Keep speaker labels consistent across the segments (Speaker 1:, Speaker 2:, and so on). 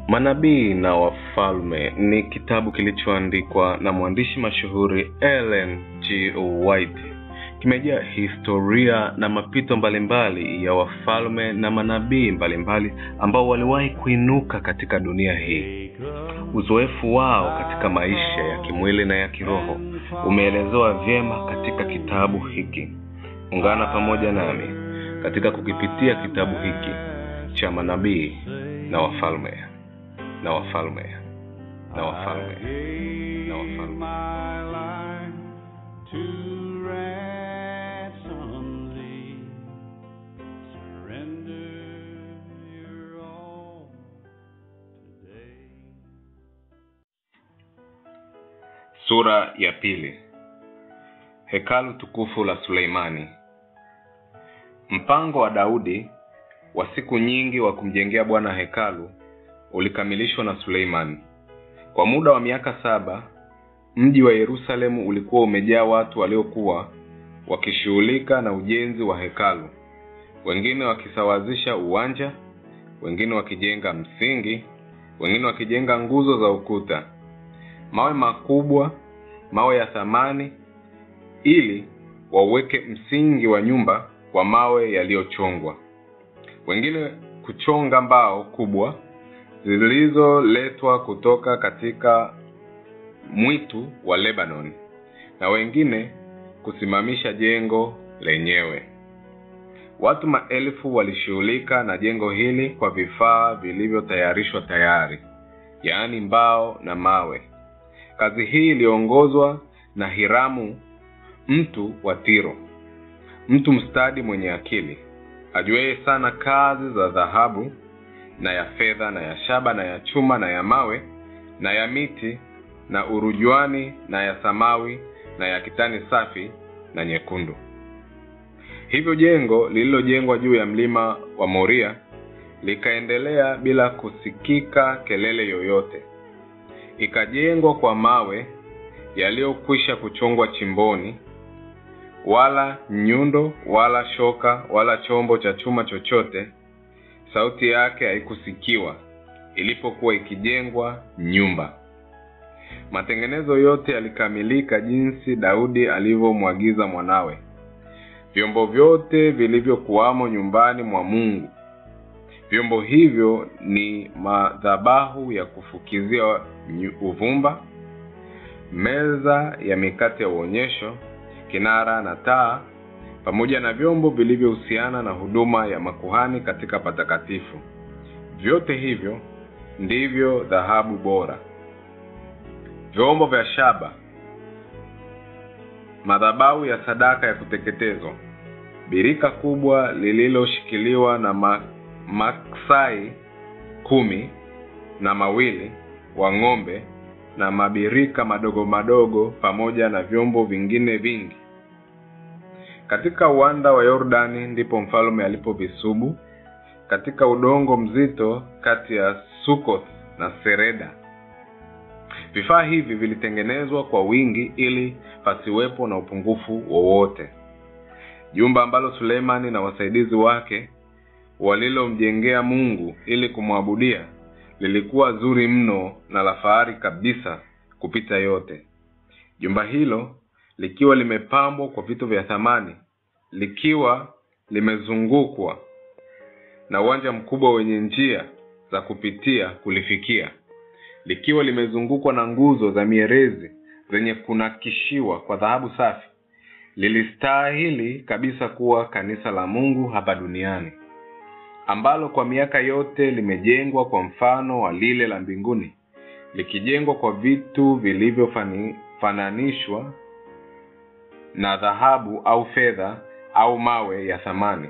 Speaker 1: Manabii na Wafalme ni kitabu kilichoandikwa na mwandishi mashuhuri Ellen G. White. Kimejaa historia na mapito mbalimbali ya wafalme na manabii mbalimbali ambao waliwahi kuinuka katika dunia hii. Uzoefu wao katika maisha ya kimwili na ya kiroho umeelezewa vyema katika kitabu hiki. Ungana pamoja nami katika kukipitia kitabu hiki cha manabii na wafalme na wafalme na wafalme na wafalme.
Speaker 2: my life to ransom thee. Surrender your all today.
Speaker 1: Sura ya pili. Hekalu tukufu la Suleimani. Mpango wa Daudi wa siku nyingi wa kumjengea Bwana hekalu ulikamilishwa na Suleimani. Kwa muda wa miaka saba, mji wa Yerusalemu ulikuwa umejaa watu waliokuwa wakishughulika na ujenzi wa hekalu, wengine wakisawazisha uwanja, wengine wakijenga msingi, wengine wakijenga nguzo za ukuta, mawe makubwa, mawe ya thamani, ili wauweke msingi wa nyumba kwa mawe yaliyochongwa, wengine kuchonga mbao kubwa zilizoletwa kutoka katika mwitu wa Lebanon, na wengine kusimamisha jengo lenyewe. Watu maelfu walishughulika na jengo hili kwa vifaa vilivyotayarishwa tayari, yaani mbao na mawe. Kazi hii iliongozwa na Hiramu, mtu wa Tiro, mtu mstadi mwenye akili, ajuaye sana kazi za dhahabu na ya fedha na ya shaba na ya chuma na ya mawe na ya miti na urujuani na ya samawi na ya kitani safi na nyekundu. Hivyo jengo lililojengwa juu ya mlima wa Moria likaendelea bila kusikika kelele yoyote. Ikajengwa kwa mawe yaliyokwisha kuchongwa chimboni, wala nyundo wala shoka wala chombo cha chuma chochote sauti yake haikusikiwa ilipokuwa ikijengwa nyumba. Matengenezo yote yalikamilika jinsi Daudi alivyomwagiza mwanawe. Vyombo vyote vilivyokuwamo nyumbani mwa Mungu, vyombo hivyo ni madhabahu ya kufukizia nyu- uvumba, meza ya mikate ya uonyesho, kinara na taa pamoja na vyombo vilivyohusiana na huduma ya makuhani katika patakatifu. Vyote hivyo ndivyo dhahabu bora. Vyombo vya shaba, madhabahu ya sadaka ya kuteketezwa, birika kubwa lililoshikiliwa na ma, maksai kumi na mawili wa ng'ombe na mabirika madogo madogo pamoja na vyombo vingine vingi katika uwanda wa Yordani ndipo mfalme alipovisubu katika udongo mzito kati ya Sukoth na Sereda. Vifaa hivi vilitengenezwa kwa wingi ili pasiwepo na upungufu wowote. Jumba ambalo Suleimani na wasaidizi wake walilomjengea Mungu ili kumwabudia lilikuwa zuri mno na la fahari kabisa kupita yote. Jumba hilo likiwa limepambwa kwa vitu vya thamani, likiwa limezungukwa na uwanja mkubwa wenye njia za kupitia kulifikia, likiwa limezungukwa na nguzo za mierezi zenye kunakishiwa kwa dhahabu safi, lilistahili kabisa kuwa kanisa la Mungu hapa duniani, ambalo kwa miaka yote limejengwa kwa mfano wa lile la mbinguni, likijengwa kwa vitu vilivyofananishwa na dhahabu au fedha au mawe ya thamani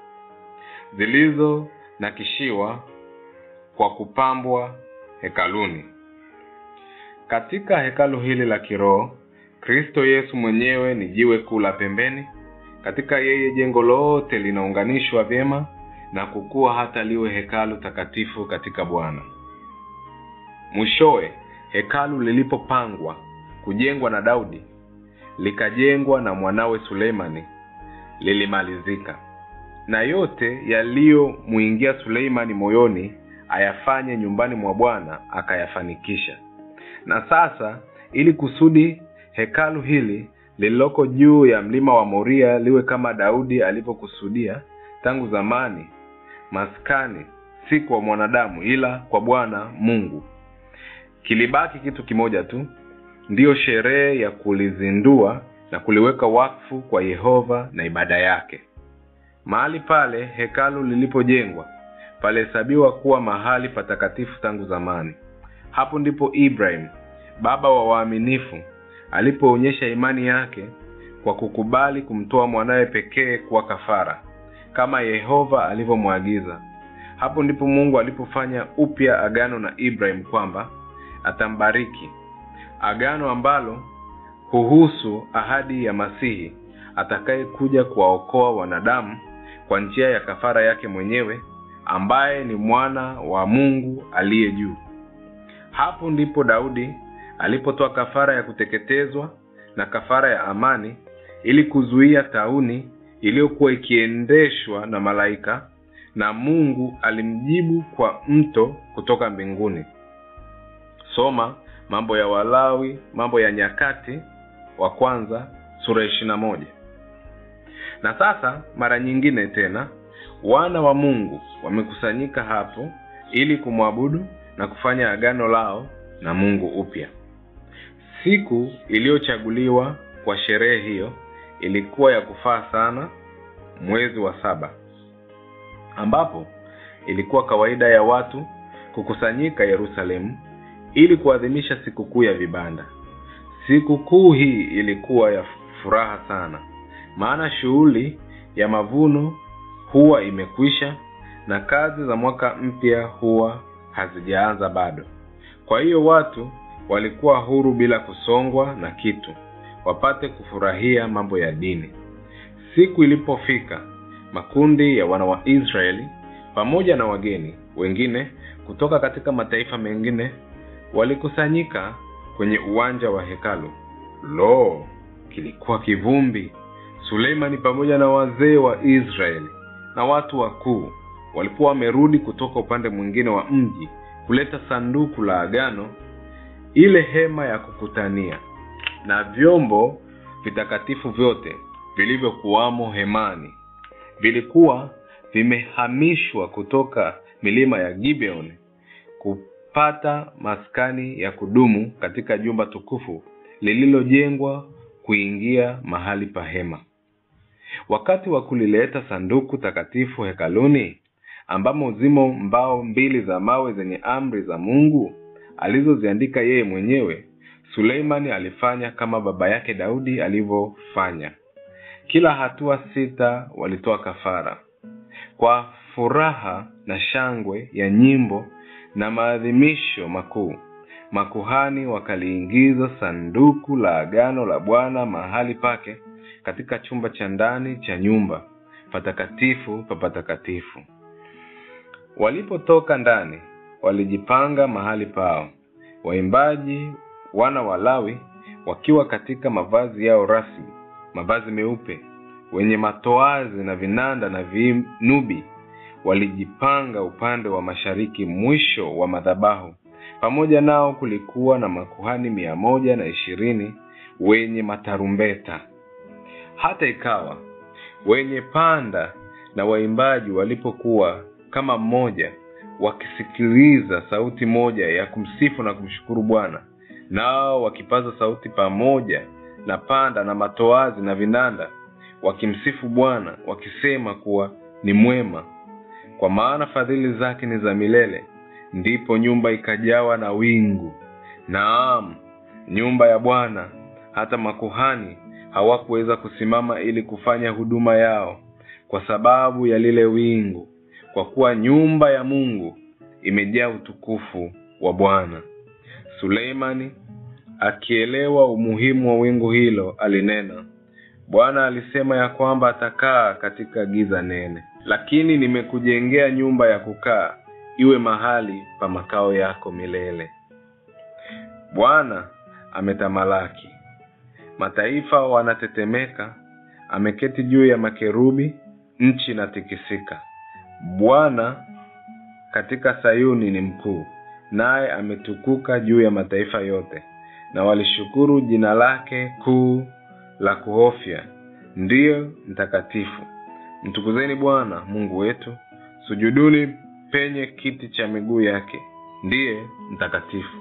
Speaker 1: zilizonakishiwa kwa kupambwa hekaluni. Katika hekalu hili la kiroho, Kristo Yesu mwenyewe ni jiwe kuu la pembeni. Katika yeye jengo lote linaunganishwa vyema na kukua hata liwe hekalu takatifu katika Bwana. Mwishowe, hekalu lilipopangwa kujengwa na Daudi likajengwa na mwanawe Suleimani lilimalizika. na yote yaliyomwingia Suleimani moyoni ayafanye nyumbani mwa bwana akayafanikisha na sasa ili kusudi hekalu hili lililoko juu ya mlima wa moria liwe kama daudi alivyokusudia tangu zamani maskani si kwa mwanadamu ila kwa bwana mungu kilibaki kitu kimoja tu ndiyo sherehe ya kulizindua na kuliweka wakfu kwa yehova na ibada yake mahali pale hekalu lilipojengwa palihesabiwa kuwa mahali patakatifu tangu zamani hapo ndipo ibrahim baba wa waaminifu alipoonyesha imani yake kwa kukubali kumtoa mwanawe pekee kuwa kafara kama yehova alivyomwagiza hapo ndipo mungu alipofanya upya agano na ibrahim kwamba atambariki agano ambalo huhusu ahadi ya masihi atakayekuja kuwaokoa wanadamu kwa njia ya kafara yake mwenyewe ambaye ni mwana wa mungu aliye juu hapo ndipo daudi alipotoa kafara ya kuteketezwa na kafara ya amani ili kuzuia tauni iliyokuwa ikiendeshwa na malaika na mungu alimjibu kwa mto kutoka mbinguni soma mambo ya walawi mambo ya nyakati wa kwanza sura ishiri na moja na sasa mara nyingine tena wana wa mungu wamekusanyika hapo ili kumwabudu na kufanya agano lao na mungu upya siku iliyochaguliwa kwa sherehe hiyo ilikuwa ya kufaa sana mwezi wa saba ambapo ilikuwa kawaida ya watu kukusanyika yerusalemu ili kuadhimisha sikukuu ya vibanda sikukuu hii ilikuwa ya furaha sana maana shughuli ya mavuno huwa imekwisha na kazi za mwaka mpya huwa hazijaanza bado kwa hiyo watu walikuwa huru bila kusongwa na kitu wapate kufurahia mambo ya dini siku ilipofika makundi ya wana wa israeli pamoja na wageni wengine kutoka katika mataifa mengine walikusanyika kwenye uwanja wa hekalu lo kilikuwa kivumbi suleimani pamoja na wazee wa israeli na watu wakuu walikuwa wamerudi kutoka upande mwingine wa mji kuleta sanduku la agano ile hema ya kukutania na vyombo vitakatifu vyote vilivyokuwamo hemani vilikuwa vimehamishwa kutoka milima ya gibeon kupata maskani ya kudumu katika jumba tukufu lililojengwa kuingia mahali pa hema wakati wa kulileta sanduku takatifu hekaluni ambamo zimo mbao mbili za mawe zenye amri za mungu alizoziandika yeye mwenyewe suleimani alifanya kama baba yake daudi alivyofanya kila hatua sita walitoa kafara kwa furaha na shangwe ya nyimbo na maadhimisho makuu makuhani wakaliingiza sanduku la agano la bwana mahali pake katika chumba cha ndani cha nyumba patakatifu pa patakatifu walipotoka ndani walijipanga mahali pao waimbaji wana wa lawi wakiwa katika mavazi yao rasmi mavazi meupe wenye matoazi na vinanda na vinubi walijipanga upande wa mashariki mwisho wa madhabahu pamoja nao kulikuwa na makuhani mia moja na ishirini wenye matarumbeta hata ikawa wenye panda na waimbaji walipokuwa kama mmoja wakisikiliza sauti moja ya kumsifu na kumshukuru bwana nao wakipaza sauti pamoja na panda na matoazi na vinanda wakimsifu bwana wakisema kuwa ni mwema kwa maana fadhili zake ni za milele ndipo nyumba ikajawa na wingu naam nyumba ya bwana hata makuhani hawakuweza kusimama ili kufanya huduma yao kwa sababu ya lile wingu kwa kuwa nyumba ya mungu imejaa utukufu wa bwana suleimani akielewa umuhimu wa wingu hilo alinena bwana alisema ya kwamba atakaa katika giza nene lakini nimekujengea nyumba ya kukaa iwe mahali pa makao yako milele bwana ametamalaki mataifa wanatetemeka ameketi juu ya makerubi nchi inatikisika bwana katika sayuni ni mkuu naye ametukuka juu ya mataifa yote na walishukuru jina lake kuu la kuhofya ndiyo mtakatifu mtukuzeni bwana mungu wetu sujuduni penye kiti cha miguu yake ndiye mtakatifu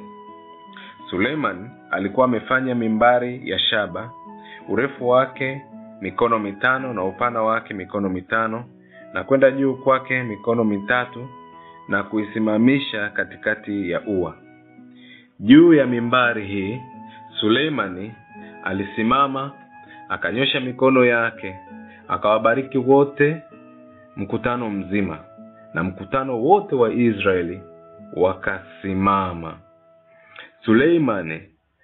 Speaker 1: suleiman alikuwa amefanya mimbari ya shaba urefu wake mikono mitano na upana wake mikono mitano na kwenda juu kwake mikono mitatu na kuisimamisha katikati ya ua juu ya mimbari hii suleimani alisimama akanyosha mikono yake akawabariki wote mkutano mzima na mkutano wote wa israeli wakasimama suleimani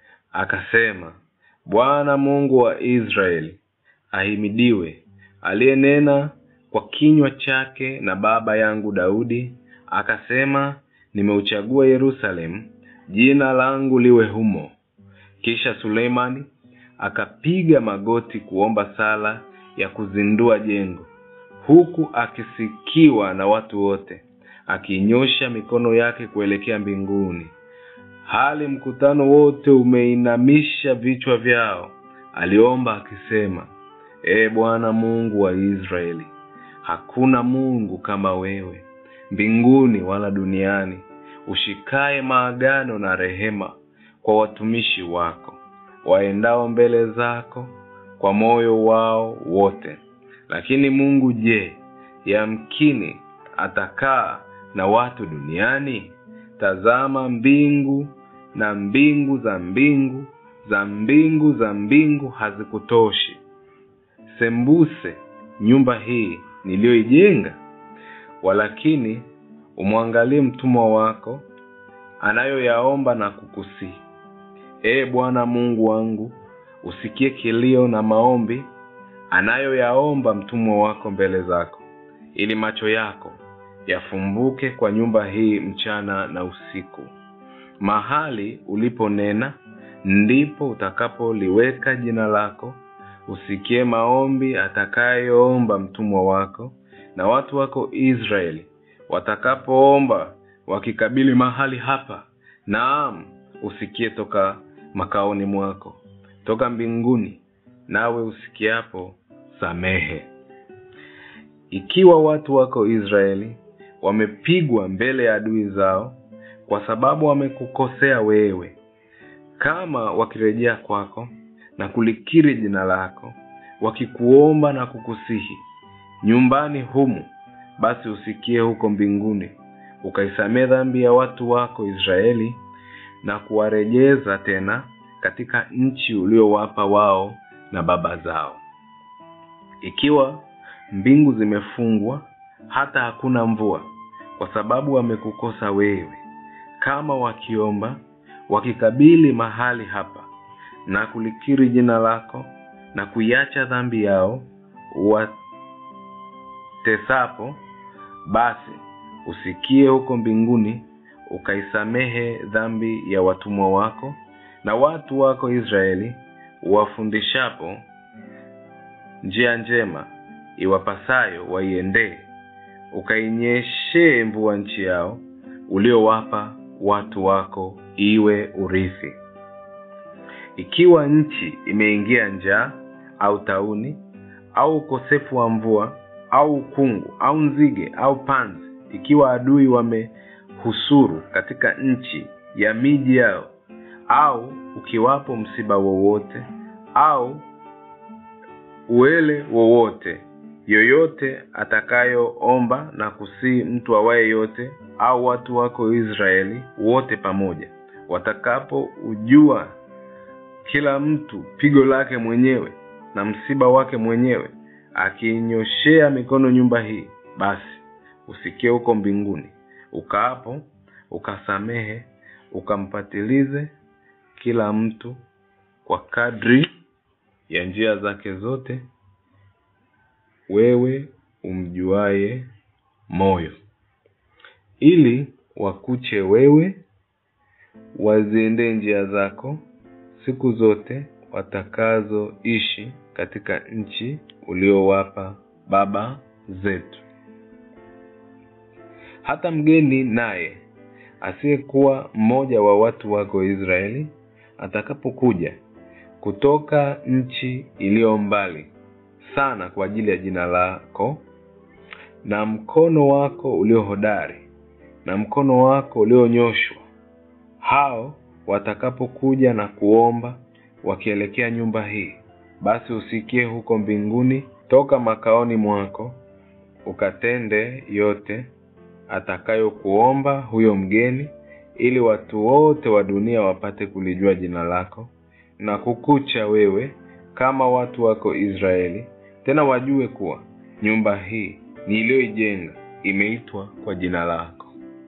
Speaker 1: akasema bwana mungu wa israeli ahimidiwe aliyenena kwa kinywa chake na baba yangu daudi akasema nimeuchagua yerusalemu jina langu liwe humo kisha suleimani akapiga magoti kuomba sala ya kuzindua jengo huku akisikiwa na watu wote akiinyosha mikono yake kuelekea mbinguni hali mkutano wote umeinamisha vichwa vyao aliomba akisema ee bwana mungu wa israeli hakuna mungu kama wewe mbinguni wala duniani ushikaye maagano na rehema kwa watumishi wako waendao mbele zako kwa moyo wao wote lakini mungu je yamkini atakaa na watu duniani tazama mbingu na mbingu za mbingu za mbingu za mbingu hazikutoshi sembuse nyumba hii niliyoijenga walakini umwangalie mtumwa wako anayoyaomba na kukusihi ee bwana mungu wangu usikie kilio na maombi anayoyaomba mtumwa wako mbele zako ili macho yako yafumbuke kwa nyumba hii mchana na usiku mahali uliponena ndipo utakapoliweka jina lako usikie maombi atakayoomba mtumwa wako na watu wako israeli watakapoomba wakikabili mahali hapa naam usikie toka makaoni mwako toka mbinguni nawe usikiapo samehe ikiwa watu wako israeli wamepigwa mbele ya adui zao kwa sababu wamekukosea wewe kama wakirejea kwako na kulikiri jina lako wakikuomba na kukusihi nyumbani humu basi usikie huko mbinguni ukaisamee dhambi ya watu wako israeli na kuwarejeza tena katika nchi uliowapa wao na baba zao ikiwa mbingu zimefungwa hata hakuna mvua kwa sababu wamekukosa wewe kama wakiomba wakikabili mahali hapa na kulikiri jina lako na kuiacha dhambi yao watesapo basi usikie huko mbinguni ukaisamehe dhambi ya watumwa wako na watu wako israeli wafundishapo njia njema iwapasayo waiendee ukainyeshee mvua nchi yao uliowapa watu wako iwe urithi ikiwa nchi imeingia njaa au tauni au ukosefu wa mvua au ukungu au nzige au panzi ikiwa adui wamehusuru katika nchi ya miji yao au ukiwapo msiba wowote au uele wowote yoyote atakayoomba na kusii mtu awaye yote au watu wako israeli wote pamoja watakapo ujua kila mtu pigo lake mwenyewe na msiba wake mwenyewe akiinyoshea mikono nyumba hii basi usikie huko mbinguni ukaapo ukasamehe ukampatilize kila mtu kwa kadri ya njia zake zote wewe umjuaye moyo ili wakuche wewe waziendee njia zako siku zote watakazoishi katika nchi uliowapa baba zetu hata mgeni naye asiyekuwa mmoja wa watu wako israeli atakapokuja kutoka nchi iliyo mbali sana kwa ajili ya jina lako na mkono wako ulio hodari na mkono wako ulionyoshwa hao watakapokuja na kuomba wakielekea nyumba hii basi usikie huko mbinguni toka makaoni mwako ukatende yote atakayokuomba huyo mgeni ili watu wote wa dunia wapate kulijua jina lako na kukucha wewe kama watu wako israeli tena wajue kuwa nyumba hii niliyoijenga imeitwa kwa jina lako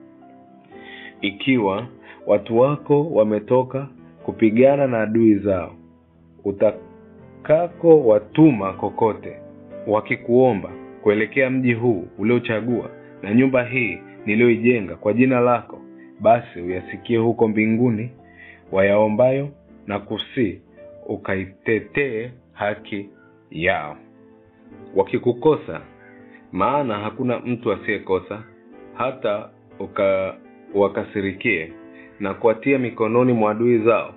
Speaker 1: ikiwa watu wako wametoka kupigana na adui zao utakako watuma kokote wakikuomba kuelekea mji huu uliochagua na nyumba hii niliyoijenga kwa jina lako basi uyasikie huko mbinguni wayaombayo na kusii ukaitetee haki yao wakikukosa maana hakuna mtu asiyekosa hata uka wakasirikie na kuwatia mikononi mwa adui zao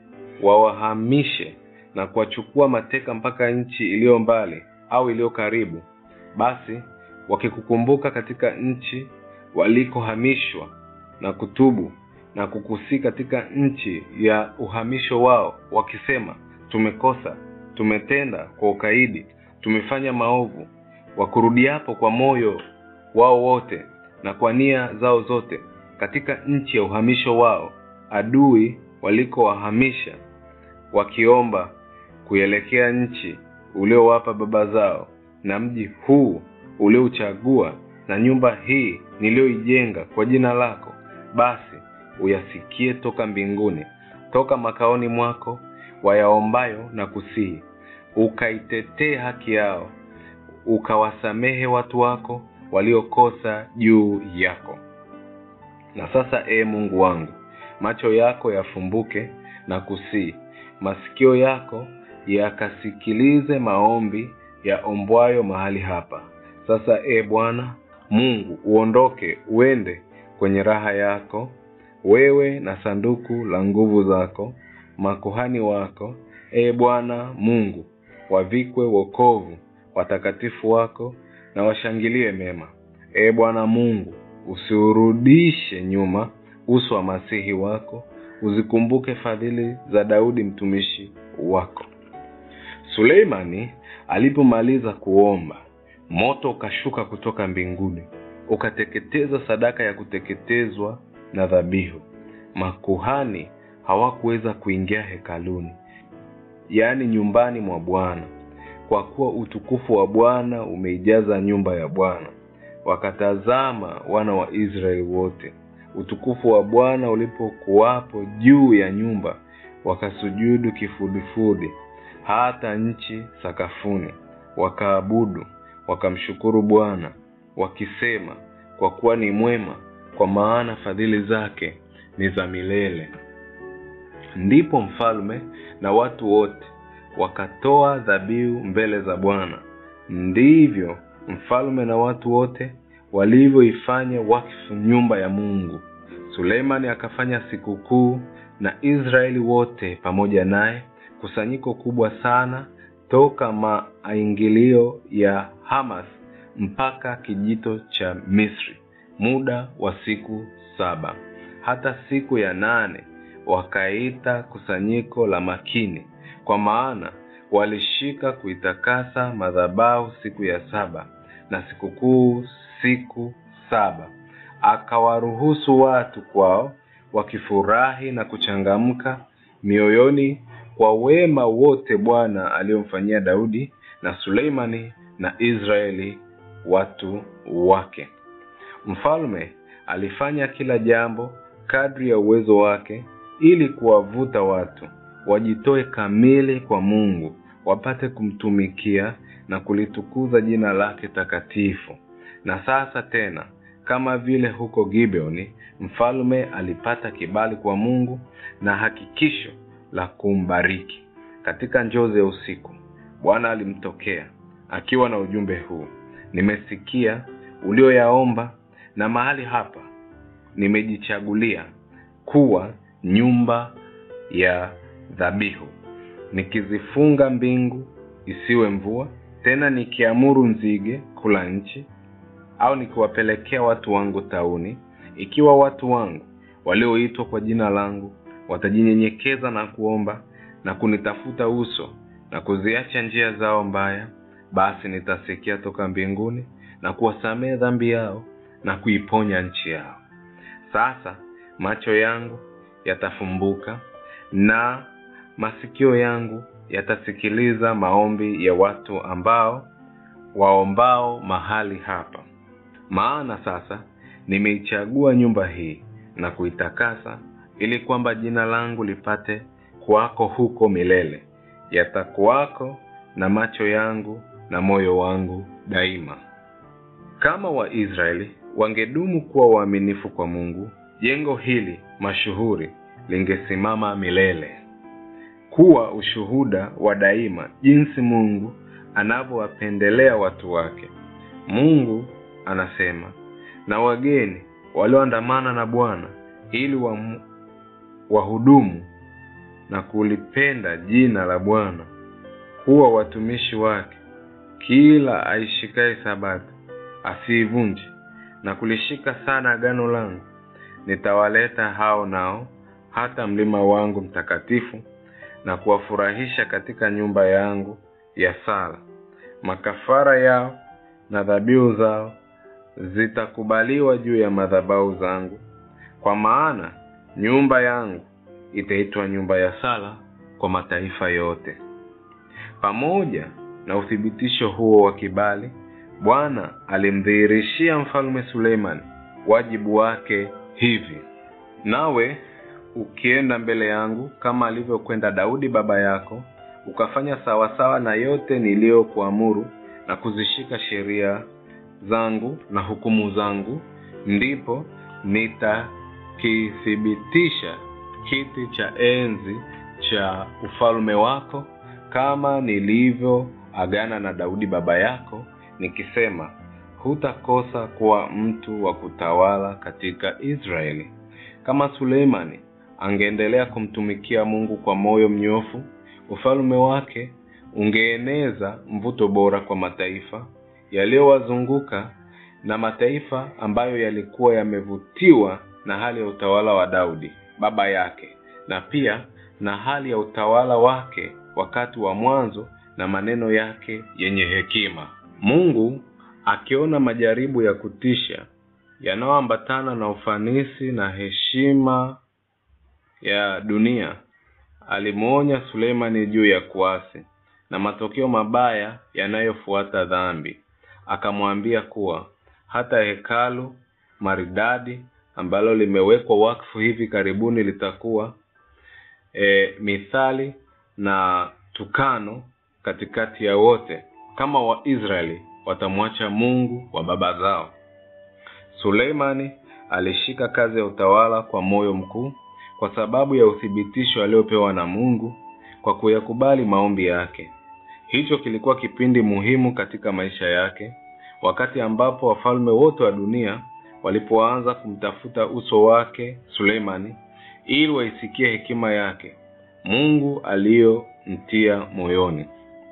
Speaker 1: wawahamishe na kuwachukua mateka mpaka nchi iliyo mbali au iliyo karibu basi wakikukumbuka katika nchi walikohamishwa na kutubu na kukusii katika nchi ya uhamisho wao wakisema tumekosa tumetenda kwa ukaidi tumefanya maovu wakurudiapo kwa moyo wao wote na kwa nia zao zote katika nchi ya uhamisho wao adui walikowahamisha wakiomba kuelekea nchi uliowapa baba zao na mji huu uliouchagua na nyumba hii niliyoijenga kwa jina lako basi uyasikie toka mbinguni toka makaoni mwako wayaombayo na kusihi ukaitetee haki yao ukawasamehe watu wako waliokosa juu yako na sasa ee mungu wangu macho yako yafumbuke na kusii masikio yako yakasikilize maombi yaombwayo mahali hapa sasa ee bwana mungu uondoke uende kwenye raha yako wewe na sanduku la nguvu zako makuhani wako ee bwana mungu wavikwe wokovu watakatifu wako na washangilie mema ee bwana mungu usiurudishe nyuma uso wa masihi wako uzikumbuke fadhili za daudi mtumishi wako suleimani alipomaliza kuomba moto ukashuka kutoka mbinguni ukateketeza sadaka ya kuteketezwa na dhabihu makuhani hawakuweza kuingia hekaluni yaani nyumbani mwa bwana kwa kuwa utukufu wa bwana umeijaza nyumba ya bwana wakatazama wana wa israeli wote utukufu wa bwana ulipokuwapo juu ya nyumba wakasujudu kifudifudi hata nchi sakafuni wakaabudu wakamshukuru bwana wakisema kwa kuwa ni mwema kwa maana fadhili zake ni za milele ndipo mfalme na watu wote wakatoa dhabihu mbele za bwana ndivyo mfalme na watu wote walivyoifanya wakfu nyumba ya mungu suleimani akafanya sikukuu na israeli wote pamoja naye kusanyiko kubwa sana toka maingilio ya hamas mpaka kijito cha misri muda wa siku saba hata siku ya nane wakaita kusanyiko la makini kwa maana walishika kuitakasa madhabahu siku ya saba na sikukuu siku saba akawaruhusu watu kwao wakifurahi na kuchangamka mioyoni kwa wema wote bwana aliyomfanyia daudi na suleimani na israeli watu wake mfalme alifanya kila jambo kadri ya uwezo wake ili kuwavuta watu wajitoe kamili kwa mungu wapate kumtumikia na kulitukuza jina lake takatifu na sasa tena kama vile huko gibeoni mfalme alipata kibali kwa mungu na hakikisho la kumbariki katika njozi ya usiku bwana alimtokea akiwa na ujumbe huu nimesikia ulioyaomba na mahali hapa nimejichagulia kuwa nyumba ya dhabihu nikizifunga mbingu isiwe mvua tena nikiamuru nzige kula nchi au nikiwapelekea watu wangu tauni ikiwa watu wangu walioitwa kwa jina langu watajinyenyekeza na kuomba na kunitafuta uso na kuziacha njia zao mbaya basi nitasikia toka mbinguni na kuwasamehe dhambi yao na kuiponya nchi yao sasa macho yangu yatafumbuka na masikio yangu yatasikiliza maombi ya watu ambao waombao mahali hapa maana sasa nimeichagua nyumba hii na kuitakasa ili kwamba jina langu lipate kuwako huko milele yatakuwako na macho yangu na moyo wangu daima kama waisraeli wangedumu kuwa waaminifu kwa mungu jengo hili mashuhuri lingesimama milele kuwa ushuhuda wa daima jinsi mungu anavyowapendelea watu wake mungu anasema na wageni walioandamana na bwana ili wamu- wahudumu na kulipenda jina la bwana kuwa watumishi wake kila aishikaye sabato asiivunje na kulishika sana agano langu nitawaleta hao nao hata mlima wangu mtakatifu na kuwafurahisha katika nyumba yangu ya sala makafara yao na dhabihu zao zitakubaliwa juu ya madhabahu zangu kwa maana nyumba yangu itaitwa nyumba ya sala kwa mataifa yote pamoja na uthibitisho huo wa kibali bwana alimdhihirishia mfalme suleiman wajibu wake hivi nawe ukienda mbele yangu kama alivyokwenda daudi baba yako ukafanya sawasawa na yote niliyokuamuru na kuzishika sheria zangu na hukumu zangu ndipo nitakithibitisha kiti cha enzi cha ufalme wako kama nilivyoagana na daudi baba yako nikisema hutakosa kuwa mtu wa kutawala katika israeli kama suleimani angeendelea kumtumikia mungu kwa moyo mnyofu ufalme wake ungeeneza mvuto bora kwa mataifa yaliyowazunguka na mataifa ambayo yalikuwa yamevutiwa na hali ya utawala wa daudi baba yake na pia na hali ya utawala wake wakati wa mwanzo na maneno yake yenye hekima mungu akiona majaribu ya kutisha yanayoambatana na ufanisi na heshima ya dunia alimwonya suleimani juu ya kuasi na matokeo mabaya yanayofuata dhambi akamwambia kuwa hata hekalu maridadi ambalo limewekwa wakfu hivi karibuni litakuwa e, mithali na tukano katikati ya wote kama waisraeli watamwacha mungu wa baba zao suleimani alishika kazi ya utawala kwa moyo mkuu kwa sababu ya uthibitisho aliopewa na mungu kwa kuyakubali maombi yake hicho kilikuwa kipindi muhimu katika maisha yake wakati ambapo wafalme wote wa dunia walipoanza kumtafuta uso wake suleimani ili waisikie hekima yake mungu aliyomtia moyoni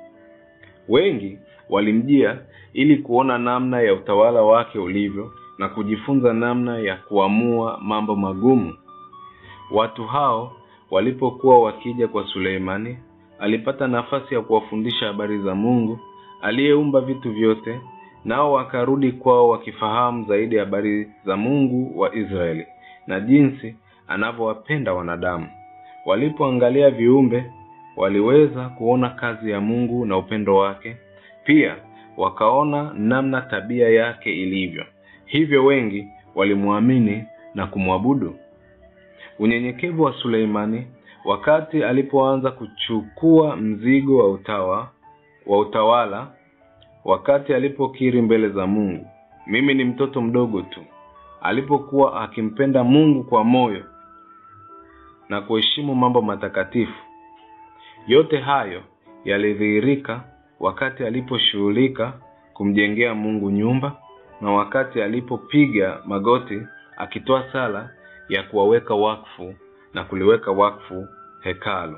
Speaker 1: wengi walimjia ili kuona namna ya utawala wake ulivyo na kujifunza namna ya kuamua mambo magumu watu hao walipokuwa wakija kwa suleimani alipata nafasi ya kuwafundisha habari za mungu aliyeumba vitu vyote nao wakarudi kwao wakifahamu zaidi habari za mungu wa israeli na jinsi anavyowapenda wanadamu walipoangalia viumbe waliweza kuona kazi ya mungu na upendo wake pia wakaona namna tabia yake ilivyo hivyo wengi walimwamini na kumwabudu unyenyekevu wa suleimani wakati alipoanza kuchukua mzigo wa utawa wa utawala wakati alipokiri mbele za mungu mimi ni mtoto mdogo tu alipokuwa akimpenda mungu kwa moyo na kuheshimu mambo matakatifu yote hayo yalidhihirika wakati aliposhughulika kumjengea mungu nyumba na wakati alipopiga magoti akitoa sala ya kuwaweka wakfu na kuliweka wakfu hekalu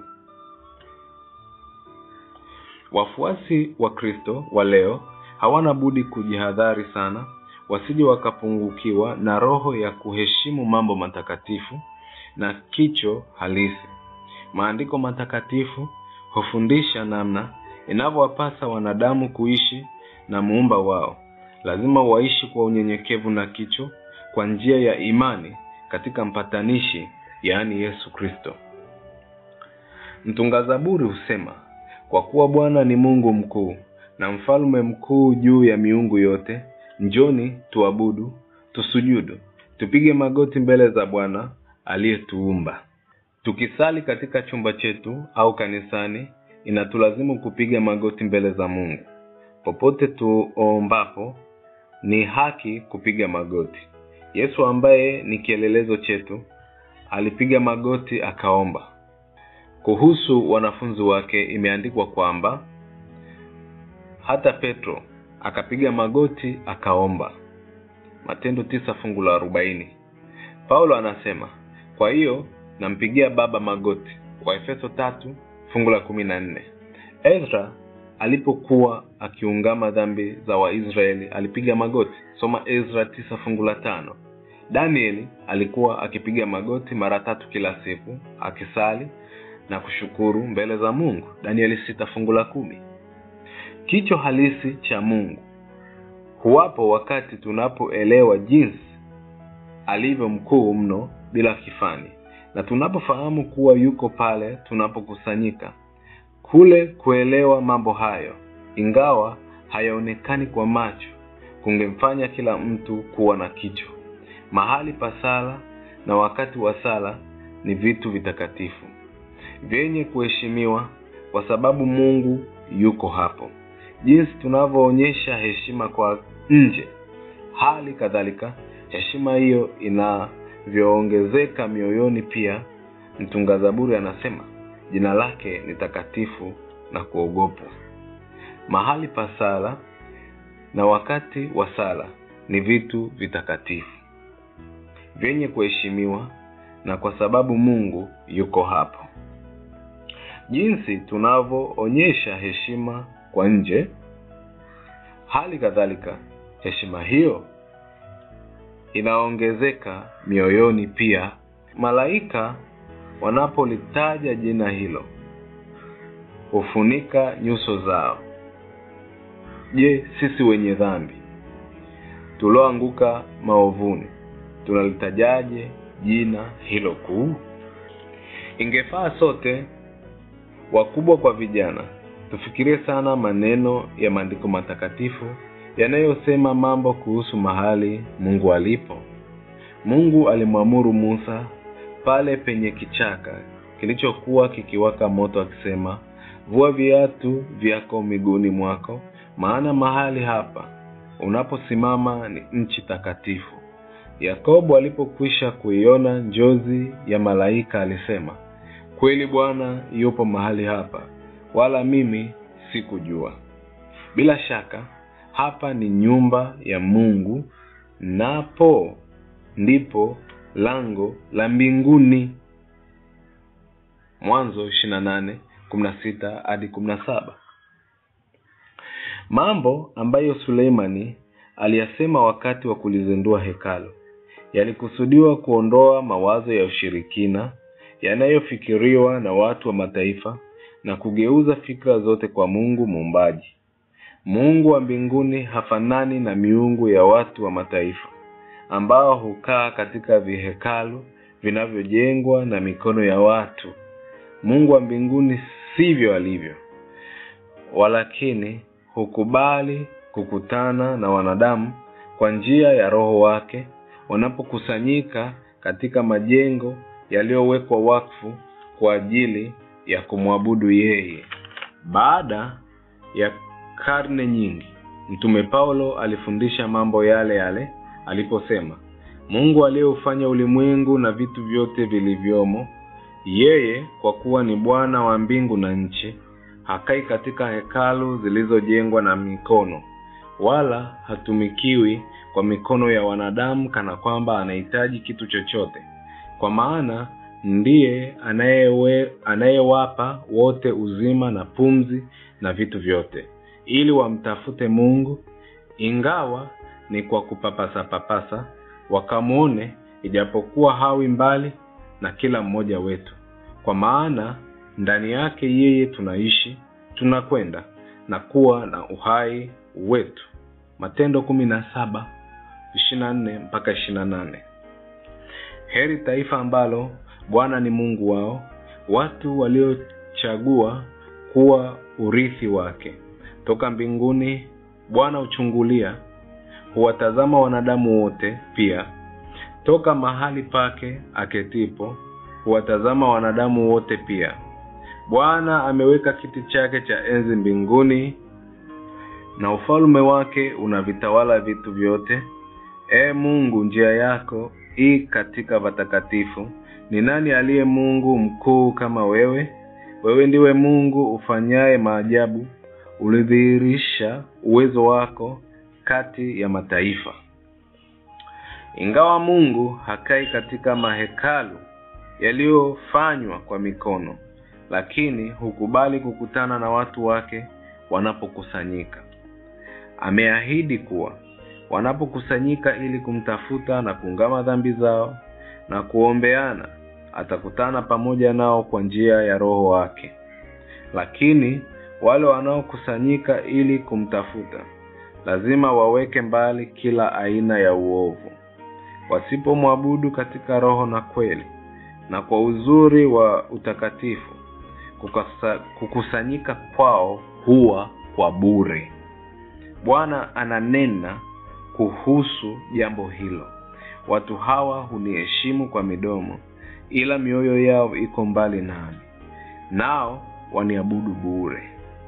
Speaker 1: wafuasi wa kristo wa leo hawana budi kujihadhari sana wasije wakapungukiwa na roho ya kuheshimu mambo matakatifu na kicho halisi maandiko matakatifu hufundisha namna inavyowapasa wanadamu kuishi na muumba wao lazima waishi kwa unyenyekevu na kicho kwa njia ya imani katika mpatanishi yaani yesu kristo mtunga zaburi husema kwa kuwa bwana ni mungu mkuu na mfalme mkuu juu ya miungu yote njoni tuabudu tusujudu tupige magoti mbele za bwana aliyetuumba tukisali katika chumba chetu au kanisani inatulazimu kupiga magoti mbele za mungu popote tuombapo ni haki kupiga magoti yesu ambaye ni kielelezo chetu alipiga magoti akaomba kuhusu wanafunzi wake imeandikwa kwamba hata petro akapiga magoti akaomba matendo tisa fungu la arobaini paulo anasema kwa hiyo nampigia baba magoti waefeso tatu fungu la kumi na nne ezra alipokuwa akiungama dhambi za waisraeli alipiga magoti soma ezra tisa fungu la tano danieli alikuwa akipiga magoti mara tatu kila siku akisali na kushukuru mbele za mungu danieli sita fungu la kumi kicho halisi cha mungu huwapo wakati tunapoelewa jinsi alivyo mkuu mno bila kifani na tunapofahamu kuwa yuko pale tunapokusanyika kule kuelewa mambo hayo ingawa hayaonekani kwa macho kungemfanya kila mtu kuwa na kicho mahali pa sala na wakati wa sala ni vitu vitakatifu vyenye kuheshimiwa kwa sababu mungu yuko hapo jinsi tunavyoonyesha heshima kwa nje hali kadhalika heshima hiyo inavyoongezeka mioyoni pia mtunga zaburi anasema jina lake ni takatifu na kuogopwa mahali pa sala na wakati wa sala ni vitu vitakatifu vyenye kuheshimiwa na kwa sababu mungu yuko hapo jinsi tunavyoonyesha heshima kwa nje hali kadhalika heshima hiyo inaongezeka mioyoni pia malaika wanapolitaja jina hilo hufunika nyuso zao je sisi wenye dhambi tulioanguka maovuni tunalitajaje jina hilo kuu ingefaa sote wakubwa kwa vijana tufikirie sana maneno ya maandiko matakatifu yanayosema mambo kuhusu mahali mungu alipo mungu alimwamuru musa pale penye kichaka kilichokuwa kikiwaka moto akisema vua viatu vyako miguuni mwako maana mahali hapa unaposimama ni nchi takatifu yakobo alipokwisha kuiona njozi ya malaika alisema kweli bwana yupo mahali hapa wala mimi sikujua bila shaka hapa ni nyumba ya mungu napo ndipo lango la mbinguni mwanzo 28 16 hadi 17 mambo ambayo suleimani aliyasema wakati wa kulizindua hekalu yalikusudiwa kuondoa mawazo ya ushirikina yanayofikiriwa na watu wa mataifa na kugeuza fikra zote kwa mungu muumbaji mungu wa mbinguni hafanani na miungu ya watu wa mataifa ambao hukaa katika vihekalu vinavyojengwa na mikono ya watu mungu wa mbinguni sivyo alivyo walakini hukubali kukutana na wanadamu kwa njia ya roho wake wanapokusanyika katika majengo yaliyowekwa wakfu kwa ajili ya kumwabudu yeye baada ya karne nyingi mtume paulo alifundisha mambo yale yale aliposema mungu aliyeufanya ulimwengu na vitu vyote vilivyomo yeye kwa kuwa ni bwana wa mbingu na nchi hakai katika hekalu zilizojengwa na mikono wala hatumikiwi kwa mikono ya wanadamu kana kwamba anahitaji kitu chochote kwa maana ndiye anayewe- anayewapa wote uzima na pumzi na vitu vyote ili wamtafute mungu ingawa ni kwa kupapasa papasa wakamwone ijapokuwa hawi mbali na kila mmoja wetu kwa maana ndani yake yeye tunaishi tunakwenda na kuwa na uhai wetu matendo kumi na saba ishirina nne mpaka ishirina nane heri taifa ambalo bwana ni mungu wao watu waliochagua kuwa urithi wake toka mbinguni bwana huchungulia huwatazama wanadamu wote pia toka mahali pake aketipo huwatazama wanadamu wote pia bwana ameweka kiti chake cha enzi mbinguni na ufalme wake unavitawala vitu vyote ee mungu njia yako i katika watakatifu ni nani aliye mungu mkuu kama wewe wewe ndiwe mungu ufanyaye maajabu ulidhihirisha uwezo wako kati ya mataifa ingawa mungu hakai katika mahekalu yaliyofanywa kwa mikono lakini hukubali kukutana na watu wake wanapokusanyika ameahidi kuwa wanapokusanyika ili kumtafuta na kuungama dhambi zao na kuombeana atakutana pamoja nao kwa njia ya roho wake lakini wale wanaokusanyika ili kumtafuta lazima waweke mbali kila aina ya uovu wasipomwabudu katika roho na kweli na kwa uzuri wa utakatifu kukasa, kukusanyika kwao huwa kwa bure bwana ananena kuhusu jambo hilo watu hawa huniheshimu kwa midomo ila mioyo yao iko mbali nami nao waniabudu bure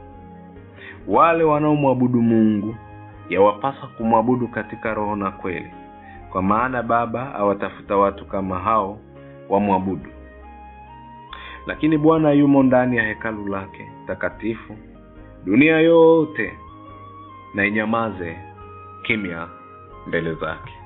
Speaker 1: wale wanaomwabudu mungu yawapasa kumwabudu katika roho na kweli kwa maana baba awatafuta watu kama hao wamwabudu lakini bwana yumo ndani ya hekalu lake takatifu dunia yote na inyamaze kimya mbele zake